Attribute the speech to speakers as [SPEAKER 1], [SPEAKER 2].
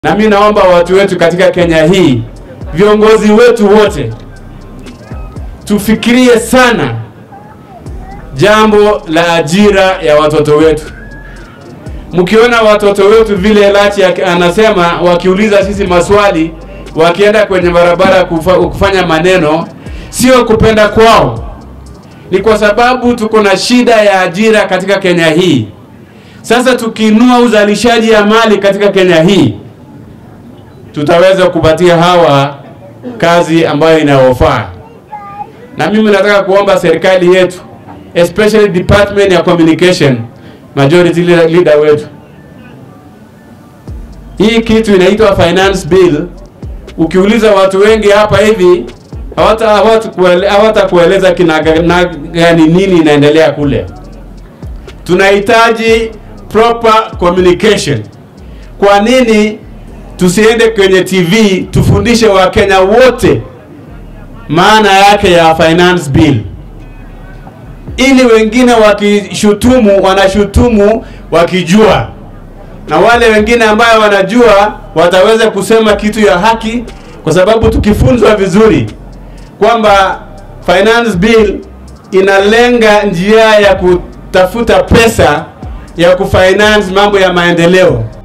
[SPEAKER 1] Na mimi naomba watu wetu katika Kenya hii, viongozi wetu wote, tufikirie sana jambo la ajira ya watoto wetu. Mkiona watoto wetu vile Lachi anasema, wakiuliza sisi maswali, wakienda kwenye barabara kufa, kufanya maneno, sio kupenda kwao, ni kwa sababu tuko na shida ya ajira katika Kenya hii. Sasa tukiinua uzalishaji ya mali katika Kenya hii tutaweza kupatia hawa kazi ambayo inayofaa. Na mimi nataka kuomba serikali yetu especially department ya communication, majority leader wetu, hii kitu inaitwa finance bill. Ukiuliza watu wengi hapa hivi hawata hawata kueleza kina gani nini inaendelea kule. Tunahitaji proper communication. Kwa nini tusiende kwenye TV tufundishe Wakenya wote maana yake ya finance bill, ili wengine wakishutumu wanashutumu wakijua, na wale wengine ambayo wanajua wataweza kusema kitu ya haki, kwa sababu tukifunzwa vizuri kwamba finance bill inalenga njia ya kutafuta pesa ya kufinance mambo ya maendeleo